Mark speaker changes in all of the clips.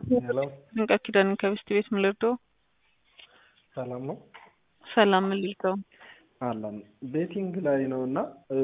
Speaker 1: ሄሎ
Speaker 2: ድንቃ ኪዳን ከብስት ቤት ምን ልርዳው?
Speaker 1: ሰላም ነው
Speaker 2: ሰላም ምን ልርዳው?
Speaker 1: አለን ቤቲንግ ላይ ነው እና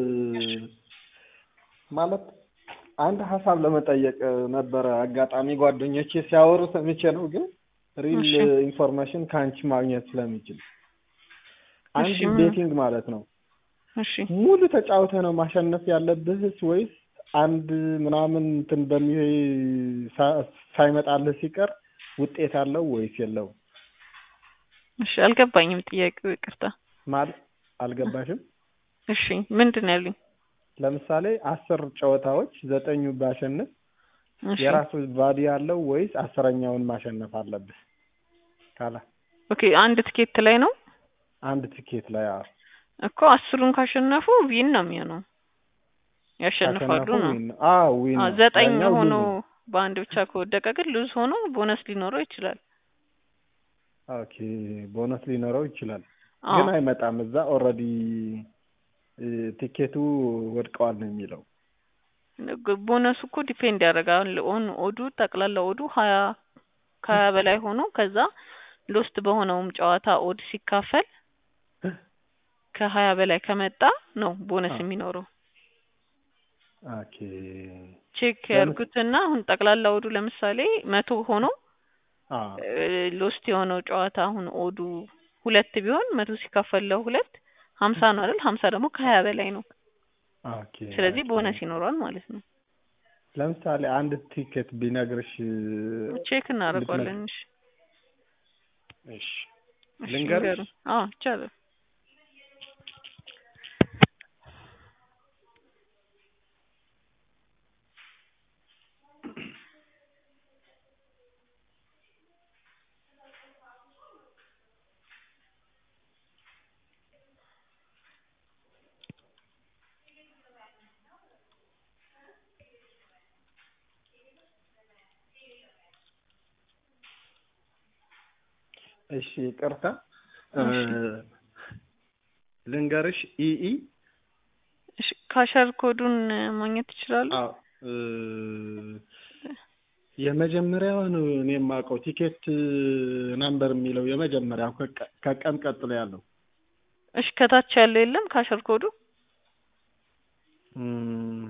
Speaker 1: ማለት አንድ ሀሳብ ለመጠየቅ ነበረ። አጋጣሚ ጓደኞቼ ሲያወሩ ሰምቼ ነው፣ ግን ሪል
Speaker 2: እሺ።
Speaker 1: ኢንፎርሜሽን ከአንቺ ማግኘት ስለሚችል አንድ
Speaker 2: እሺ፣ ምን-
Speaker 1: ቤቲንግ ማለት ነው
Speaker 2: እሺ
Speaker 1: ሙሉ ተጫውተ ነው ማሸነፍ ያለብህስ ወይስ አንድ ምናምን እንትን በሚ ሳ- ሳይመጣልህ ሲቀር ውጤት አለው ወይስ የለውም?
Speaker 2: እሺ አልገባኝም ጥያቄው ይቅርታ።
Speaker 1: ማለት አልገባሽም?
Speaker 2: እሺ ምንድን ነው ያሉኝ?
Speaker 1: ለምሳሌ አስር ጨዋታዎች ዘጠኙ ባሸንፍ
Speaker 2: እሺ
Speaker 1: የራሱ ቫዲ ያለው ወይስ አስረኛውን ማሸነፍ አለብህ? ካላ
Speaker 2: ኦኬ አንድ ትኬት ላይ ነው
Speaker 1: አንድ ትኬት ላይ አዎ፣
Speaker 2: እኮ አስሩን ካሸነፉ ዊን ነው የሚሆነው ያሸንፋሉ
Speaker 1: ካሸነፉ
Speaker 2: ነው።
Speaker 1: ዊን ነው። አዎ ዊን
Speaker 2: አዎ
Speaker 1: ነው።
Speaker 2: ዘጠኝ
Speaker 1: ያኛው
Speaker 2: ሆኖ
Speaker 1: ሉዝ ነው።
Speaker 2: በአንድ ብቻ ከወደቀ ግን ሉዝ ሆኖ ቦነስ ሊኖረው ይችላል።
Speaker 1: ኦኬ ቦነስ ሊኖረው ይችላል፣
Speaker 2: አዎ
Speaker 1: ግን አይመጣም። እዛ ኦልሬዲ ቲኬቱ ወድቀዋል ነው የሚለው።
Speaker 2: ግ- ቦነሱ እኮ ዲፔንድ ያደርጋል ኦን ኦዱ ጠቅላላ ኦዱ ሀያ ከሀያ በላይ ሆኖ ከዛ ሎስት በሆነውም ጨዋታ ኦድ ሲካፈል ከሀያ በላይ ከመጣ ነው ቦነስ
Speaker 1: አዎ።
Speaker 2: የሚኖረው።
Speaker 1: ኦኬ
Speaker 2: ቼክ
Speaker 1: ለምስ-
Speaker 2: ያድርጉትና አሁን ጠቅላላ ኦዱ ለምሳሌ መቶ ሆኖ
Speaker 1: አዎ
Speaker 2: ሎስት የሆነው ጨዋታ አሁን ኦዱ ሁለት ቢሆን መቶ ሲካፈል ለሁለት ሀምሳ ነው አይደል? ሀምሳ ደግሞ ከሀያ በላይ ነው።
Speaker 1: ኦኬ
Speaker 2: ስለዚህ
Speaker 1: ኦኬ።
Speaker 2: ቦነስ ይኖረዋል ማለት ነው።
Speaker 1: ለምሳሌ አንድ ቲኬት ቢነግርሽ
Speaker 2: ቼክ እናደርገዋለን። እሺ
Speaker 1: እሺ
Speaker 2: እሺ
Speaker 1: ልንገርሽ?
Speaker 2: ንገሩኝ። አዎ ይቻላል።
Speaker 1: እሺ ይቅርታ
Speaker 2: እሺ።
Speaker 1: ልንገርሽ ኢኢ
Speaker 2: እሺ ካሸር ኮዱን ማግኘት ይችላሉ?
Speaker 1: አዎ እ፣ የመጀመሪያው ነው እኔ የማውቀው ቲኬት ናምበር የሚለው የመጀመሪያው ከቀ- ከቀን ቀጥሎ ያለው
Speaker 2: እሺ ከታች ያለው የለም ካሸር ኮዱ?
Speaker 1: እም፣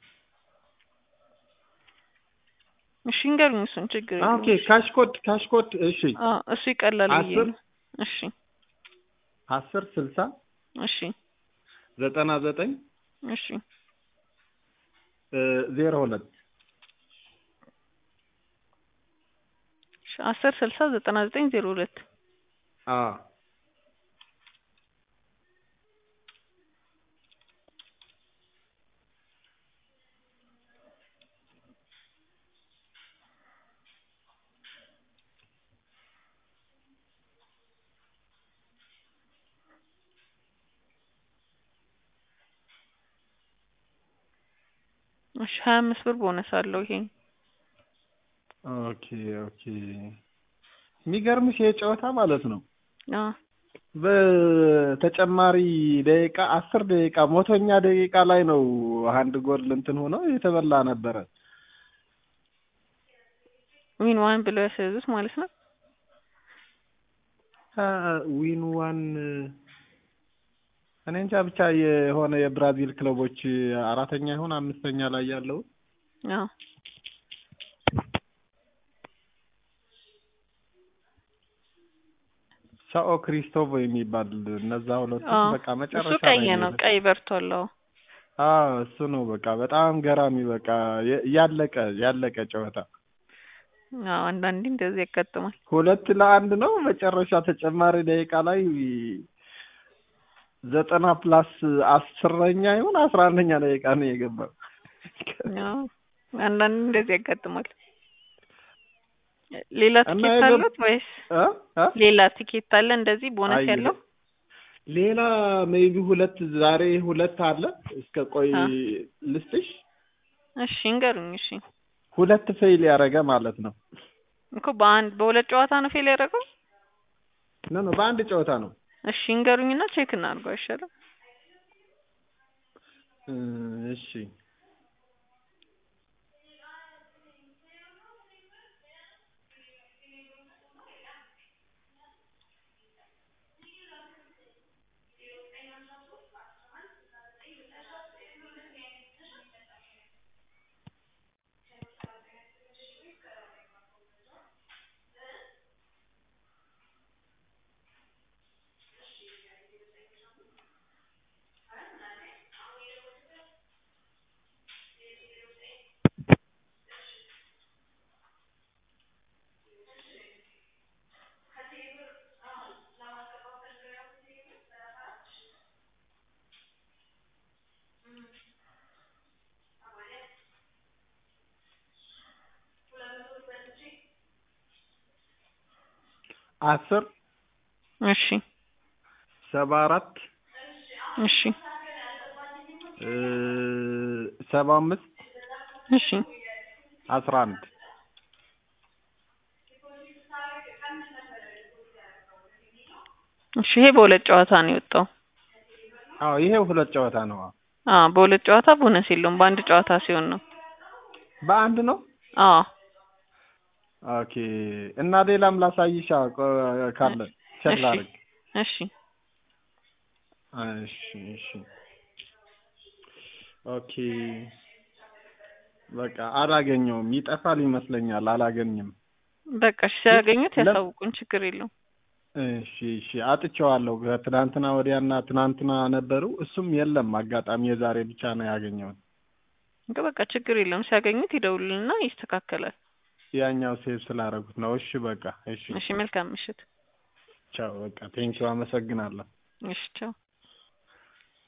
Speaker 2: እሺ እንገሩኝ። እሱን ችግር
Speaker 1: አ፣
Speaker 2: የለውም።
Speaker 1: ኦኬ ካሽኮድ ካሽኮድ እሺ
Speaker 2: አዎ እሱ ይቀላል ብዬ
Speaker 1: አስር
Speaker 2: ነው። እሺ
Speaker 1: አስር ስልሳ
Speaker 2: እሺ
Speaker 1: ዘጠና ዘጠኝ
Speaker 2: እሺ
Speaker 1: እ፣ ዜሮ ሁለት
Speaker 2: እሺ አስር ስልሳ ዘጠና ዘጠኝ ዜሮ ሁለት
Speaker 1: አ
Speaker 2: እሺ ሀያ አምስት ብር ቦነስ አለው ይሄ።
Speaker 1: ኦኬ ኦኬ የሚገርምሽ ይሄ ጨዋታ ማለት ነው
Speaker 2: አዎ
Speaker 1: በተጨማሪ ደቂቃ አስር ደቂቃ ሞቶኛ ደቂቃ ላይ ነው አንድ ጎል እንትን ሆኖ የተበላ ነበረ።
Speaker 2: ዊን ዋን ብለው ያስያዙት ማለት ነው።
Speaker 1: አ፣ ዊን ዋን እኔ እንጃ ብቻ የሆነ የብራዚል ክለቦች አራተኛ ይሁን አምስተኛ ላይ ያለው
Speaker 2: አዎ
Speaker 1: ሳኦ ክሪስቶቮ የሚባል እነዛ ሁለቱ
Speaker 2: አዎ
Speaker 1: በቃ
Speaker 2: እሱ
Speaker 1: መጨረሻ
Speaker 2: ቀይ
Speaker 1: ላይ
Speaker 2: ነው፣
Speaker 1: ነው።
Speaker 2: ቀይ በርቷል። አዎ
Speaker 1: አዎ እሱ ነው በቃ በጣም ገራሚ በቃ የ- ያለቀ ያለቀ ጨዋታ
Speaker 2: አዎ አንዳንዴ እንደዚህ ያጋጥማል።
Speaker 1: ሁለት ለአንድ ነው። መጨረሻ ተጨማሪ ደቂቃ ላይ ዘጠና ፕላስ አስረኛ ይሁን አስራ አንደኛ ደቂቃ ነው የገባው።
Speaker 2: አዎ አንዳንዴ እንደዚህ ያጋጥማል። ሌላ
Speaker 1: እና
Speaker 2: ቲኬት
Speaker 1: የገብ-
Speaker 2: አሉት ወይስ
Speaker 1: እ? እ?
Speaker 2: ሌላ ቲኬት አለ እንደዚህ ቦነስ
Speaker 1: አይ
Speaker 2: ያለው?
Speaker 1: ሌላ ሜይቢ ሁለት ዛሬ ሁለት አለ። እስከ ቆይ
Speaker 2: አ
Speaker 1: ልስጥሽ።
Speaker 2: እሺ እንገሩኝ። እሺ
Speaker 1: ሁለት ፌይል ያደረገ ማለት ነው።
Speaker 2: እኮ በአንድ በሁለት ጨዋታ ነው ፌል ያደረገው።
Speaker 1: ኖ ኖ በአንድ ጨዋታ ነው።
Speaker 2: እሺ እንገሩኝና ቼክ እናድርገው አይሻልም?
Speaker 1: እ፣ እሺ አስር
Speaker 2: እሺ
Speaker 1: ሰባ አራት
Speaker 2: እሺ
Speaker 1: እ ሰባ አምስት
Speaker 2: እሺ
Speaker 1: አስራ አንድ
Speaker 2: እሺ ይሄ በሁለት ጨዋታ ነው የወጣው።
Speaker 1: አዎ ይሄ ሁለት ጨዋታ ነው።
Speaker 2: አዎ በሁለት ጨዋታ ቦነስ የለውም። በአንድ ጨዋታ ሲሆን ነው።
Speaker 1: በአንድ ነው።
Speaker 2: አዎ
Speaker 1: ኦኬ እና ሌላም ላሳይሻ ቆ- ካለ ቼክ
Speaker 2: እሺ
Speaker 1: ላድርግ።
Speaker 2: እሺ
Speaker 1: እሺ እሺ ኦኬ በቃ አላገኘውም። ይጠፋል ይመስለኛል። አላገኝም።
Speaker 2: በቃ እሺ ሲያገኙት
Speaker 1: ለም-
Speaker 2: ያሳውቁን፣ ችግር የለውም።
Speaker 1: እሺ እሺ አጥቼዋለሁ። ከትናንትና ወዲያና ትናንትና ነበሩ። እሱም የለም። አጋጣሚ የዛሬ ብቻ ነው ያገኘሁት።
Speaker 2: እንግዲህ በቃ ችግር የለውም። ሲያገኙት ይደውሉልና ይስተካከላል።
Speaker 1: ያኛው ሴቭ ስላደረጉት ነው። እሺ በቃ እሺ
Speaker 2: እሺ መልካም ምሽት።
Speaker 1: ቻው። በቃ ቴንኪው አመሰግናለሁ።
Speaker 2: እሺ ቻው።